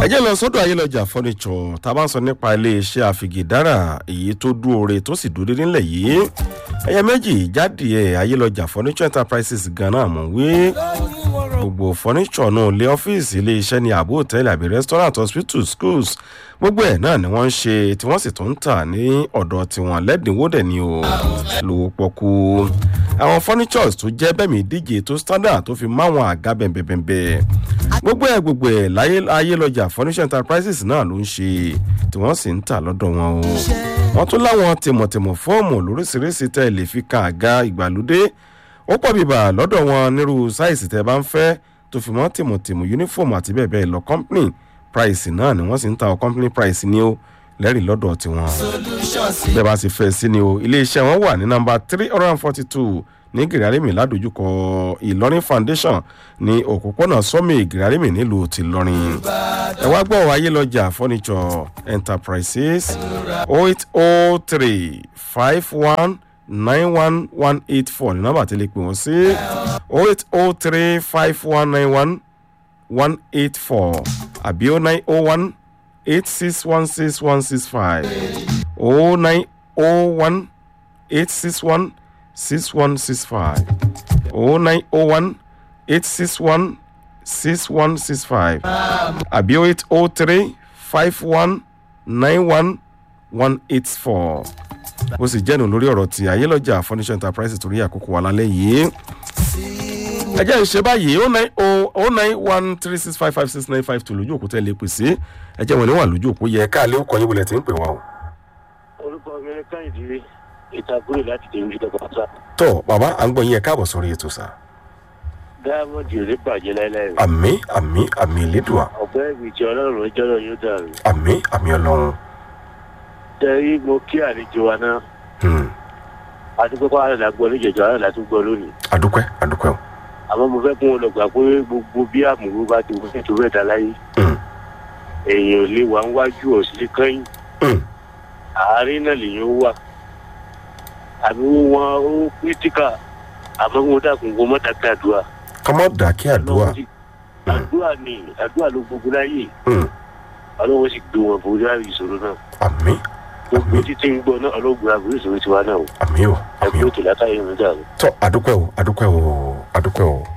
ẹ jẹ́ lọ sọ́dọ̀ ayélujára fọ́nìṣọ̀ tá a bá ń sọ nípa iléeṣẹ́ àfìgìdára èyí tó dúore tó sì dúró nílẹ̀ yìí ẹyẹ méjì jáde ẹ̀ ayélujára fọ́nìṣọ̀ enterprises gan-an mọ̀ wí gbogbo fọ́nìṣọ̀ náà lé ọ́fíìsì iléeṣẹ́ ní àbò hòtẹ́ẹ̀lì àbí restaurant hospital schools gbogbo ẹ̀ náà ni wọ́n ń ṣe tí wọ́n sì tún ń tà ní ọ̀dọ̀ tiwọn lẹ́dínwó dẹ̀ ni o lówó pọ̀kú àwọn furnitures tó jẹ́ bẹ́ẹ̀mí díje tó standard tó fi máwọn àga bẹ̀m̀bẹ̀m̀bẹ̀ gbogbo ẹ̀ gbogbo ẹ̀ láyé ayélujára furniture enterprises náà ló ń ṣe tí wọ́n sì ń tà lọ́dọ̀ wọn o wọ́n tún láwọn tìmọ̀tìmọ̀ fọ́ọ̀mù lóríṣiríṣi tẹ́ lè fi kan àga ìgbàlódé ó pọ̀ bíbà lọ́dọ̀ wọn nírú sáìsì tẹ́ bá ń fẹ́ tó fi mọ́ tìmọ̀tìmọ̀ uniform àti bẹ́ẹ̀ bẹ́ẹ̀ lọ company price náà ni wọ́n sì ń ta ọ company price ní o lẹ́rìí lọ́dọ̀ tiwọn bẹ́ẹ̀ bá sì fẹ́ sí ni o iléeṣẹ́ wọn wà ní nọmba three hundred and forty two ní gìrìàrímì ládojúkọ ìlọrin foundation ní òpópónà sọmi gìrìàrímì nílùú tìlọrin ẹ wá gbọ́ ayélujára furniture enterprises eight oh three five one nine one one eight four ní nọ́mbà tí lè pè wọ́n sí eight oh three five one nine one one eight four àbí oh nine oh one eight six one six one six five oh nine oh one eight six one six one six five oh nine oh one eight six one six one six five àbí oh eight oh three five one nine one one eight four ó sì jẹ́nu lórí ọ̀rọ̀ tí ayélujára furniture enterprise torí àkókò wa lálẹ́ yìí ẹ jẹ́ ìṣe báyìí oh nine oh oh nine one three six five five six nine five two lójú òkú tẹ́ lè pè sí ẹ jẹ́ wọn ní wà lójú òkú yẹ káàlẹ́ òkú ọyìn wọlé tí ń pè wá o. orúkọ mi ní káyìndé ìtàkùrẹ̀ láti dèrò ìjọba pátá. tọ́ bàbá à ń gbọ́ yín ẹ káàbọ̀ sórí ètò sá. dáàmọ̀dì ò ní bàjẹ́ láéláé. àmì àmì àmì ìlédùá ọ̀pẹ́ ìbìtì ọlọ́run ìjọ́rọ̀ yóò dàrú. àmì àmì ọlọ́run. tẹ́rí mo kí àlejò wa náà. adúpẹ́ kọ́ àrẹ̀lá gbọ́ níjẹ̀jọ́ àrẹ̀lá tó gbọ́ lónìí. adúpẹ́ adúpẹ́ o. àmọ́ mo fẹ́ kún un lọ gbà pé gbogbo bí àmúrú bá ti wọ́n tó rẹ̀ dá láyé. èèyàn ò lè wà ń wájú ọ̀sìn kẹ́yìn. àárín náà lèèyàn wà. àbí wọn ó pírítíkà àmọ́ wọn dàkún wọn mọ́ dàkẹ́ àdúrà. kọ́mọ́ dàkẹ́ àdúrà. àdúrà ni àdúrà ló gbogbo láyè. ọlọ́wọ́ sì gbé wọn borí ìṣòro náà. àmì gbogbo títí ń gbọ́ náà ọlọ́gbọ̀n àbúrò ìṣòro tiwa náà o. àmì o àmì ẹgbẹ́ o. òtò látàrí ìrìn dàrú. tọ́ adúpẹ́ o adúpẹ́ o adúpẹ́ o.